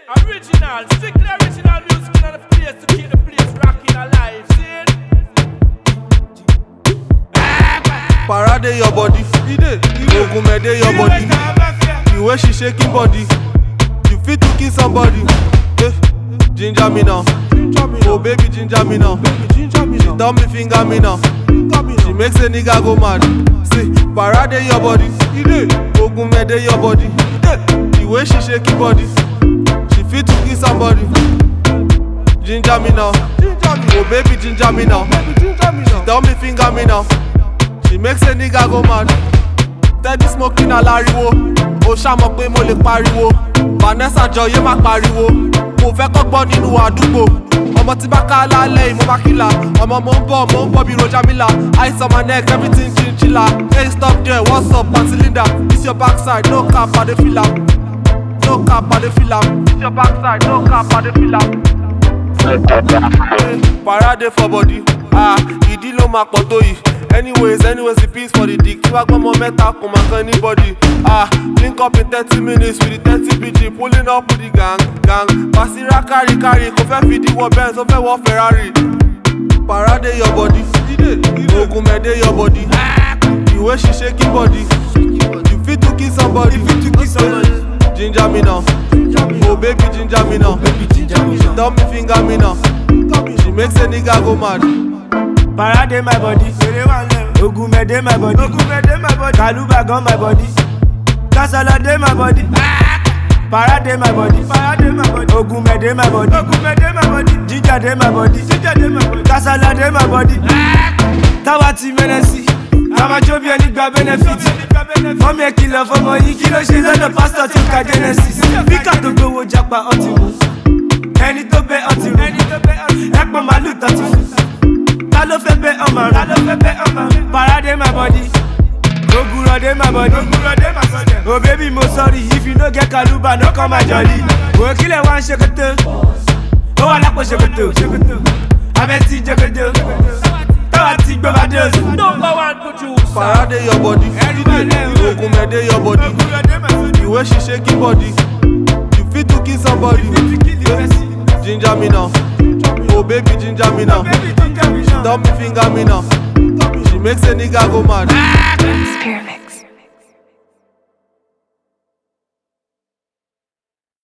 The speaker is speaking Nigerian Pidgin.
Original, strictly original music in the place to keep the place rocking alive. See it? Parade your body, Ogunmede your body. The way she shaking body, you fit to kill somebody. Eh, ginger me now, oh baby ginger me now. She tell me finger me now, she makes a nigga go mad. See, parade your body, Ogunmede your body. The way she shaking body, she fit to kill somebody. Ginger me now, oh baby ginger me now. She tell me finger me now. She makes a nigga go mad. Steady smoking aláriwo. Ó ṣàmọ̀ pé mo lè pariwo. Vanessa Jọyé má pariwo. Mo fẹ́ kọ́gbọ́n nínú àdúgbò. Ọmọ tí bá ká lálẹ́ yìí mo bá kílà. Ọmọ mo ń bọ̀ mo ń bọ̀ bí Rojamila. Ice on my neck everything chinchilla. Hey stop there what's up Aunty Linda? This your backside no cap I dey feel am. No cap I dey feel am. This your backside no cap I dey feel am. Parade for body, ah, ìdí ló máa pọ̀ tó yìí. Anyways, anyways, the peace for the dick. Tí wàá gbọ́ ọmọ mẹ́ta kò máa kan anybody. Ah, link up in thirty minutes with the thirty BG, pulling up with the gang, gang. Basira kárí kárí, kò fẹ́ fìdí wọ Benz, ó fẹ́ wọ Ferrari. Parade your body, Ogunmede your body. The way she shaking body, you fit to kill somebody. Ginger me now, oh baby ginger me now. She tell me finger me now, she makes a nigga go mad. Parade my body, Ogunmede my body, Kaluba gun my body, Kasala dey my body, Parade my body, Ogunmede my body, Jinja dey my body, Kasala dey my body, Táwa ti mẹ́nẹ́sì, Àmàjọ́ bí ẹni gba benefit, fọ́mi ẹ̀ kìlọ̀ fọmọ yìí kí ló ṣe lọ́dọ̀ pásítọ̀ tó ka Genesis, Bíkà tó gbowó japa ọtí mu, ẹni tó bẹ ọtí rù, ẹ̀pọ̀n màálù tọ́tí fún. Ta ló fẹ́ bẹ́ ọmọ rẹ̀? Ta ló fẹ́ bẹ́ ọmọ rẹ̀? Parade my body. Ogurọ̀ dey my body. Ogurọ̀ dey my body. Oh baby mo sorry if you no get kaluba no come my jolly. Wò kílẹ̀ wá ń ṣèkótó. Ó wà lápò ṣèkótó. Abẹ́ ti jẹ́kótó. Táwa ti gbọ́ bá dé oṣù. Number one producer. Parade your body, Ogunmede your body. The way she shaking body, you fit to kill somebody. Ginger me now, oh baby ginger me now. She tell me finger me now, she makes a nigga go mad. Spirit